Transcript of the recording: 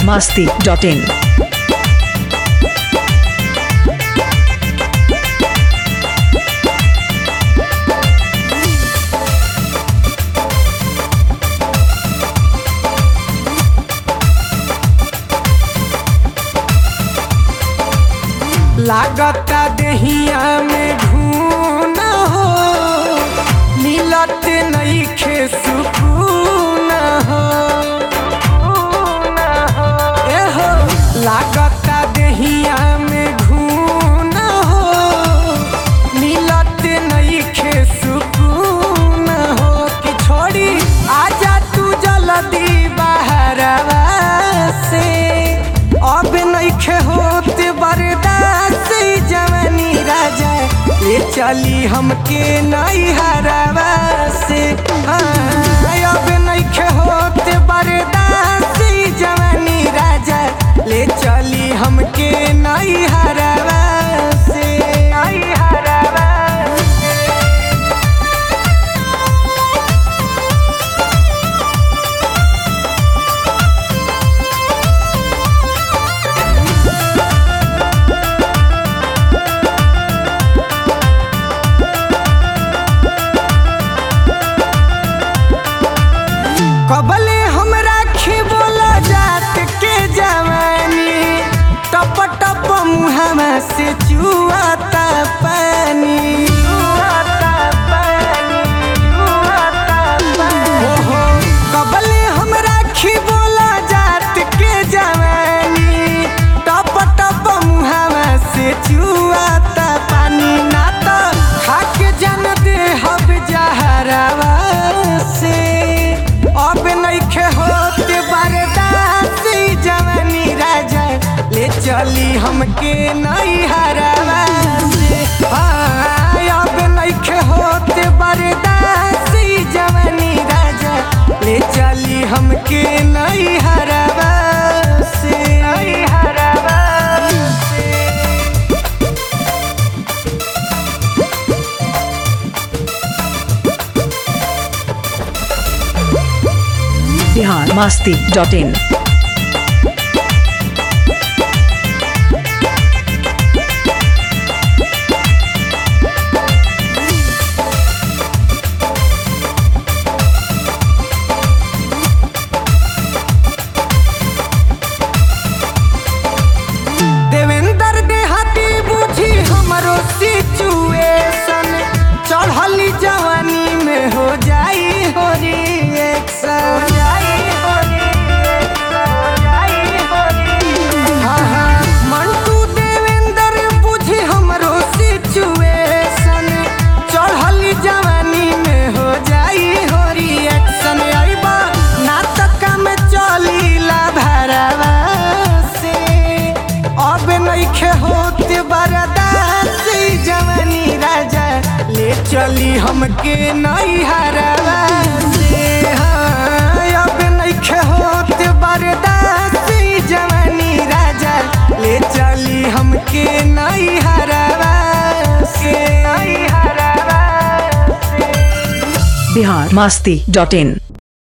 biharmasti.in लागता देहिया में घून हो मिलत नईखे सुकून हो ए हो लागता देहिया में घून हो मिलत नईखे सुकून हो कि छोड़ी आजा तू जल्दी बाहरवा से अब नईखे होत बर्दाश्त जवानी राजा ले चली हमके नई हरवा से हाँ, अब नईखे होत बर्दाश्त जवानी राजा ले चली हमके नई हरवा से नई हरवा से कबले हमरा बोला जात के जवानी टप टप मुहमा से चुआता पानी ओहो, कबले हमरा बोला जात के जवानी टप टप मुहमा से चुआता पानी ना तो खाके जन दे हब जहरवा से अब नईखे होत बर्दाश्त जवानी राजा ले चली हमके नई हरवा से हाँ, अब नईखे होत बर्दाश्त जवानी राजा ले चली हमके नई हरवा से नई हरवा से biharmasti.in देवेंद्र देहाती बुझी हमरो सिचुएशन चढ़ली जवानी में हो जाई हो रिएक्शन हाँ, हाँ, मंटू देवेंद्र बुझी हमरो सिचुएशन चढ़ली जवानी में हो जाई हो रिएक्शन अइबा नाटक में चलीला भरवा से अब नईखे होत बर्दाश्त जवानी राजा ले चली हमके नई हरवा से हाँ, अब नईखे होत बर्दाश्त जवानी राजा ले चली हमके नई हरवा से नई हरवा से biharmasti.in